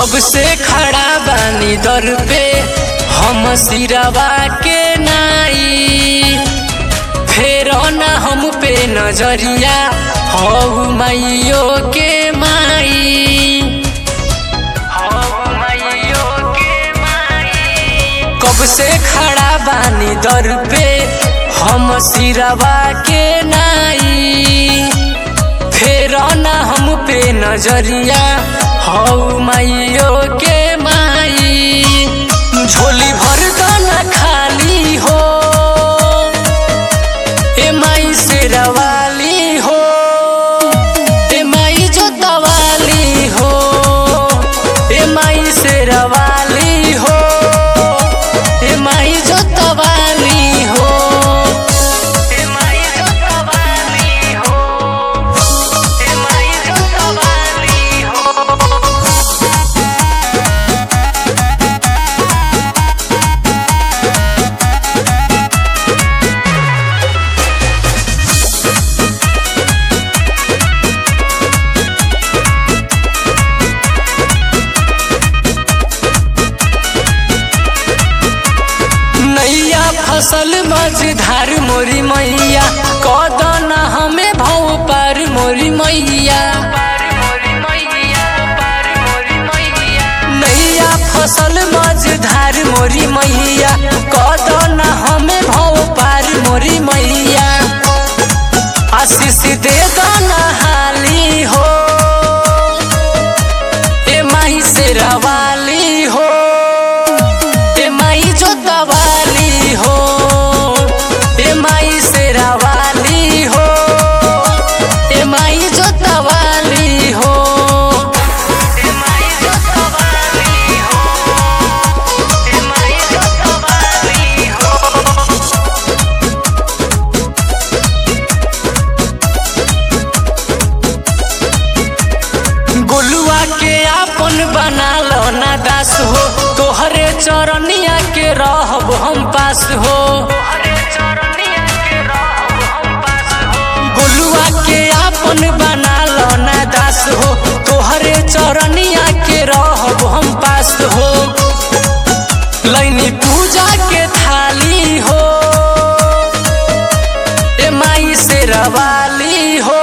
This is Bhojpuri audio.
कब से खड़ा बानी दर पे हम सिरवा के नाई फेर न हम पे नजरिया हऊ माइयो के माई हऊ माइयो के माई कब से खड़ा बानी दर पे हम सिरवा के नाई फेर न हम पे नजरिया हऊ माइयो के माई झोली भर दाना खाली हो ए माई से रवाली हो ए माई जो दवाली हो ए माई से रवाली हो ए माई जो दवाली हो ए माई जो दवाली हो ए माई जो दवाली हो नैया फसल मझधार मोरी मैया कदन हमें भव पार मोरी मैया नैया फसल मझधार मोरी मैया कदन हमें भव पार मोरी मैया आशीष दे दाना हाली हो ए माही से रवाली हो ए माई जो दवाली हो ए माई से रवाली हो ए माई जो दवाली हो ए माई जो दवाली हो ए माई जो दवाली हो गोलुआ के आपन बना लो ना दास हो तोहरे चरनिया के रहब हम पास हो गोलुआ के आपन बना लो ना दास हो तोहरे चरनिया के रहब हम पास हो लैनी पूजा के थाली हो ए माई से रवाली हो